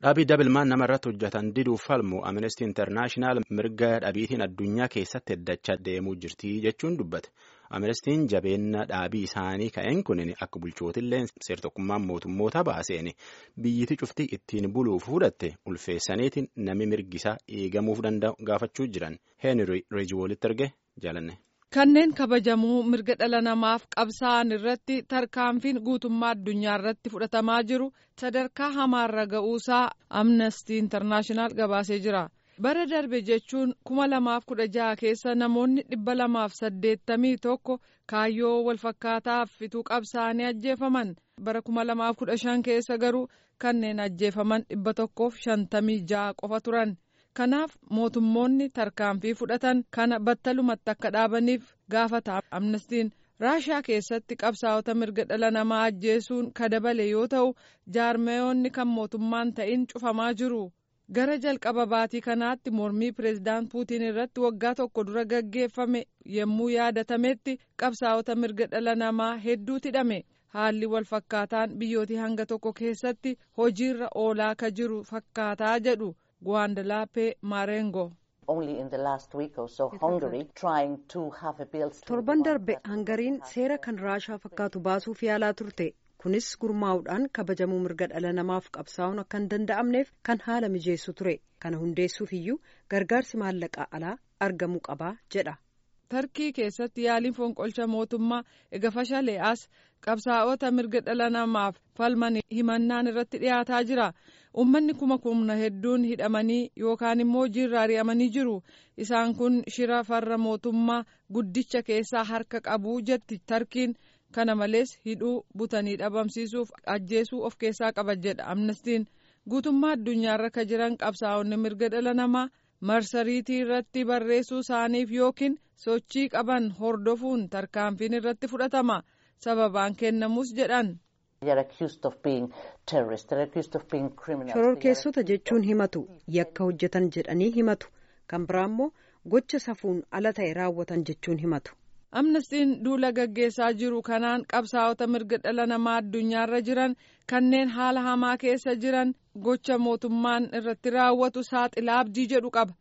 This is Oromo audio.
Dhaabii dabilmaan nama irratti hojjetan diduuf falmu Amnesty International mirga dhabiitiin addunyaa keessatti heddachaa deemuu jirti jechuun dubbate. Amnestiin jabeenya dhaabii isaanii ka'een kunin akka bulchootillee seertokkummaan mootummoota baaseen biyyiti cuftii ittiin buluuf fudhatte ulfeessaniitiin nami mirgisaa eegamuuf danda'u gaafachuu jiran Heenri Reejiwoolitti erge jaalanne. Kanneen kabajamuu mirga dhala namaaf qabsaa'an irratti tarkaanfiin guutummaa addunyaa irratti fudhatamaa jiru sadarkaa hamaarra ga'uusaa Amnesty International gabaasee jira. Bara darbe jechuun kuma lamaaf kudha jaha keessa namoonni dhibba lamaaf saddeettamii tokko kaayyoo walfakkaataaf fituu qabsaa'anii ajjeefaman. Bara kuma lamaaf kudha shan keessa garuu kanneen ajjeefaman dhibba tokkoof shantamii jaha qofa turan. Kanaaf mootummoonni tarkaanfii fudhatan kana battalumatti akka dhaabaniif gaafata amnestiin raashaa keessatti qabsaa'ota mirga dhala namaa ajjeesuun kadabale yoo ta'u jaarmeyoonni kan mootummaan ta'in cufamaa jiru. Gara jalqaba baatii kanaatti mormii pireezidaant Puutiin irratti waggaa tokko dura gaggeeffame yommuu yaadatametti qabsaa'ota mirga dhala namaa hedduutu hidhame. Haalli wal fakkaataan biyyootii hanga tokko keessatti hojiirra oolaa ka jiru fakkaataa jedhu. Guwaandalaappee Maarengo. Torban darbe hangariin seera kan raashaa fakkaatu baasuuf yaalaa turte. Kunis gurmaa'uudhaan kabajamuu mirga dhala namaaf qabsaa'uun akka hin danda'amneef kan haala mijeessu ture. Kana hundeessuuf iyyuu gargaarsi maallaqaa alaa argamuu qabaa jedha. Tarkii keessatti yaaliin fonqolcha mootummaa ega fashalee as qabsaa'ota mirga dhala namaaf falman himannaan irratti dhiyaataa jira. Uummanni kuma kumna hedduun hidhamanii yookaan immoo hojiirra ari'amanii jiru. Isaan kun shira farra mootummaa guddicha keessaa harka qabu jetti tarkiin. Kana malees hidhuu butanii dhabamsiisuuf ajjeesuu of keessaa qaba jedha amnestiin. Guutummaa addunyaarra ka jiran qabsaa'onni mirga dhala namaa marsariitii irratti barreessuu isaaniif yookiin sochii qaban hordofuun tarkaanfiin irratti fudhatama. Sababaan kennamus jedhan. shororkeessota jechuun himatu yakka hojjetan jedhanii himatu kan biraa immoo gocha safuun ala ta'e raawwatan jechuun himatu. amnestiin duula gaggeessaa jiru kanaan qabsaa'ota mirga dhala namaa addunyaarra jiran kanneen haala hamaa keessa jiran gocha mootummaan irratti raawwatu saaxilaa abdii jedhu qaba